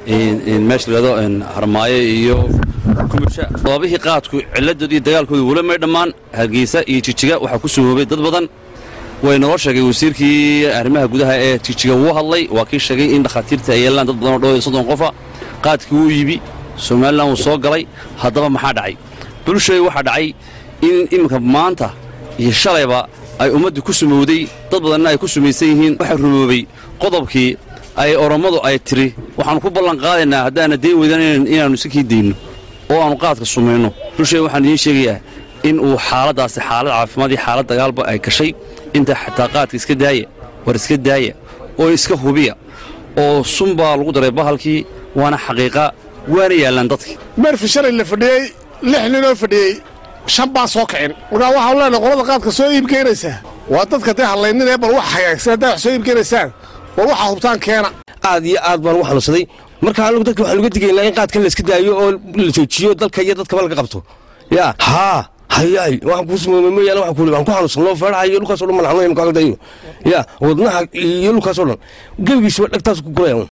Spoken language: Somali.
meesha layado harmaayo iyo kumusha sababihii qaadku ciladooda iyo dagaalkooda wula may dhammaan hargeysa iyo jijiga waxaa ku sumoobay dad badan way noo sheegay wasiirkii arrimaha gudaha ee jijiga wuu hadlay waa kii sheegay in dhakhaatiirta ay yeelaan dad badan oo dhow iyo soddon qofa qaadkii wuu yibi somalilan wuu soo galay haddaba maxaa dhacay bulshay waxaa dhacay in iminka maanta iyo shalayba ay ummaddu ku sumowday dad badanna ay ku sumaysan yihiin waxaa rumoobay qodobkii ay orommadu ay tiri waxaannu ku ballan qaadaynaa haddaana dayn weydaan inaannu iskakii dayno oo aannu qaadka sumayno bulshay waxaan idiin sheegayaa in uu xaaladdaasi xaalad caafimaad iyo xaalad dagaalba ay gashay inta xataa qaadka iska daaya war iska daaya oo iska hubiya oo sun baa lagu daray bahalkii waana xaqiiqa waana yaallaan dadkii meerfi shalay la fadhiyey lix ninoo fadhiyey shan baan soo kicin markaa waxaan leenahay qolada qaadka soo iibkeenaysaa waa dadka dee hadlayninee bal wax hagaagsan haddaa wax soo iibkeenaysaan war waxaa hubtaan keena aad iyo aad baan ugu xanuunsaday marka anagu dadka waxaan uga digaynaa in qaadkan la iska daayo oo la joojiyo dalka iyo dadkaba laga qabto yaa haa hayaay waxaan kuu sumoomay mooyaane waxaan kuuli waxaan ku xanuunsanoo feedhaha iyo dhulkaasoo dhan malaxno inu kaaga dayo yaa wadnaha iyo dhulkaasoo dhan gebigiisaba dhagtaas ku guraya